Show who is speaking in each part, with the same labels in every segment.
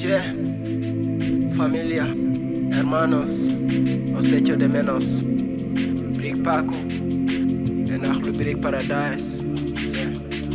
Speaker 1: Yeah, familia, hermanos, os echo de menos. Brick Paco, en Achlu Brick Paradise. Yeah.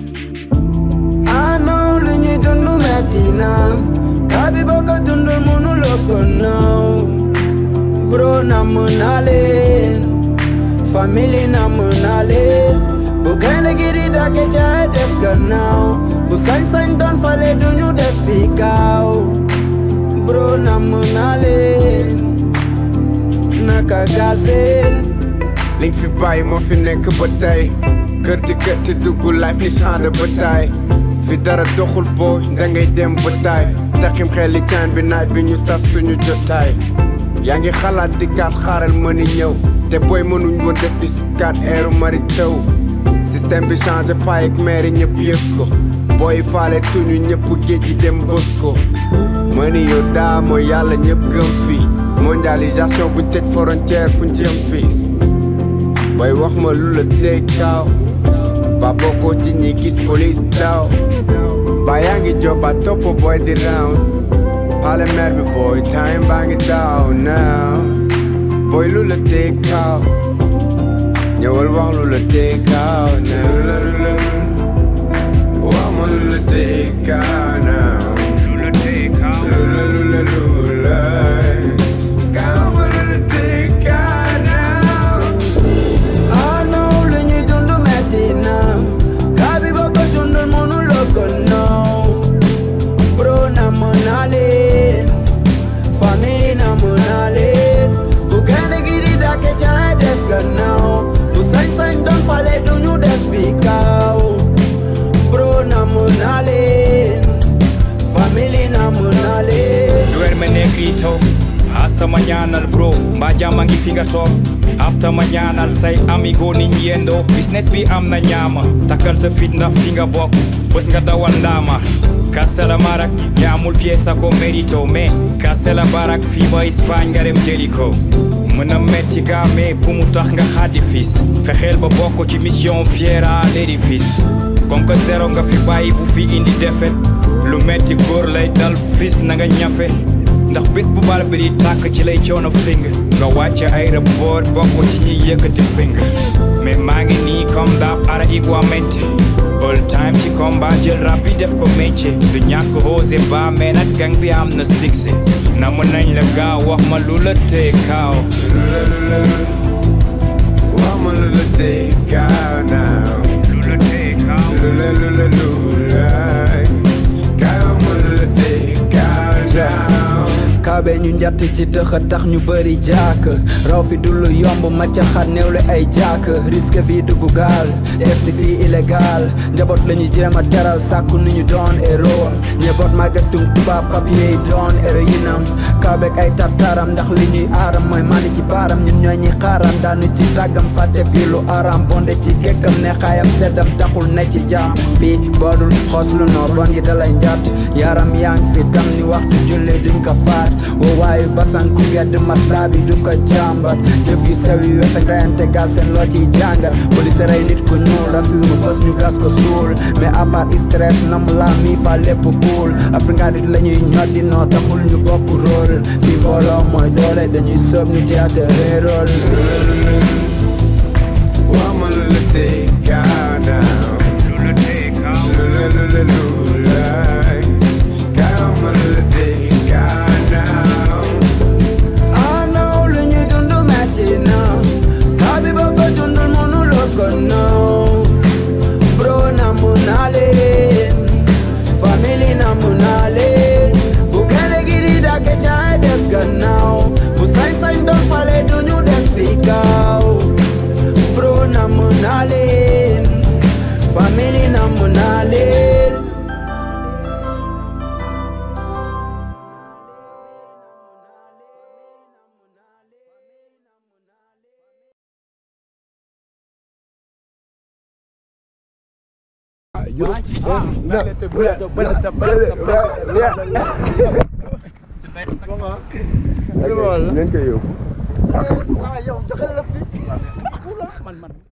Speaker 2: I know lu ñuy dund metti na kabi boo ko dundul mënuloo ko naw bro namm naa leen famille namm naa leen bu gaynde gi di dàkke caay des gannaaw bu sañ-sañ doon fale duñu def fi kaaw bro namm naa leen naka gaal seen
Speaker 3: li nga fi bàyyi moo fi nekk ba tey kër di kër di dugg life ni champ de bataille fi dara doxul boo da ngay dem ba taay taxim xeli caan bi naaj bi ñu tas suñu jotaay yaa ngi xalaat di kaat xaaral mëni ñëw te booy mënuñ woon des iskat eeru mari taw système bi changé paay ak maire ñëpp yëg ko booy faale tuñu ñëpp géej gi dem bëgg ko mëni yow daa mooy yàlla ñëpp gëm fii mondialisation buñ tëj frontière fuñ jëm fiis booy wax ma lu la tey kaaw ba bokkoo ci ñi gis police daw ba yaa ngi joba topp booy di round xale mer bi booy time baa ngi daw now booy lu la tey kaaw ñëwal wax lu la tey kaaw now wax ma lu la tey kaaw now lu la tey kaaw lu la lu la lu la kaaw ma lu la tey kaaw now
Speaker 2: I know lu ñuy dund metti na kabi boo ko dundul mënuloo ko naw bro namm naa leen famille namm naa leen bu gaynde gi di dàkke caay des gannaaw bu sañ-sañ doon fale duñu def fi kaaw bro namm naa leen famille namm naa leen
Speaker 4: duerme negrito hasta mañana bro mbaa jàmm a ngi fi nga toog after ma ñaanal say amigo ni yendo business bi am na ñaama takkal sa fit ndax fi nga bokk bés nga dawal ndaama kasala marak ñaamul pièce ko mérito mais kasala barak fii ba Espagne nga dem jëli ko mën a metti gaa mais bu mu tax nga xaddi fis fexeel ba bokk ci mission pierre à l'édifice comme que zéro nga fi bàyyi bu fi indi defet lu metti góor lay dal fis na nga ñafe ndax bés bu bal bi di tàkk ci lay coono fing nga wàcce aéroport bokk ci ñiy yëkkati fing mais maa ngi nii comme daab ara iguamente all time ci combat jël rap bi def ko métier du ñàkk osé ba mais nag gang bi am na succès na mën nañ la gaaw wax ma lu la tee kaaw
Speaker 3: wax ma lu la tey kaaw now
Speaker 4: lu la tee kaaw
Speaker 3: lu la lu la lu la kaaw ma lu la tey kaaw now
Speaker 2: kaabe ñu njatt ci dëxa tax ñu bëri jaak raw fi du lu yomb macca xat néewle ay jaak risque fii dugg gaal def si fii illégal njaboot la ñu jéem a teral sàkku ni ñu doon héros njaboot màggatum tubaab papier yi doon héroïnam kaabeek ay tartaram ndax li ñuy aaram mooy mani ci baaram ñun ñooy ñi xaaram daanu ci tàggam fàtte fii lu aram bonde ci gékkam ne xaayam seddam taxul ne ci jaam fii boodul xoos lu noo bon yi dalay njaat yaram yaa ngi fi tam ni waxtu julli duñ ko faat woo waayu basan ku gedd matlaa bi du ko jàmbat jëf yu sew yu wes ak reyante gal seen loo ciy jàngal police rey nit ku ñuul racisme fës ñu gas ko suul mais à part stress nam la mi fa lépp cool afrika dit la ñuy ñoddi noo taxul ñu bokk rôle fii booloo mooy doole dañuy soob ñu théâtre réerol
Speaker 3: wax ma lu la tey kaaw now
Speaker 4: lu la tee kaaw
Speaker 3: lu la lu la lu la kaaw ma lu la tey kaaw now
Speaker 2: I know lu ñuy dund metti na kabi boo ko dundul mënuloo ko naw bro namm naa leen famille namm naa leen bu gaynde gi di dàkke caay des gannaaw bu sañ-sañ doon fale duñu des fi gaaw bro namm naa leen famille namm naa leen
Speaker 3: ngeen koy yóbbu
Speaker 5: ah yow joxe la fi. man man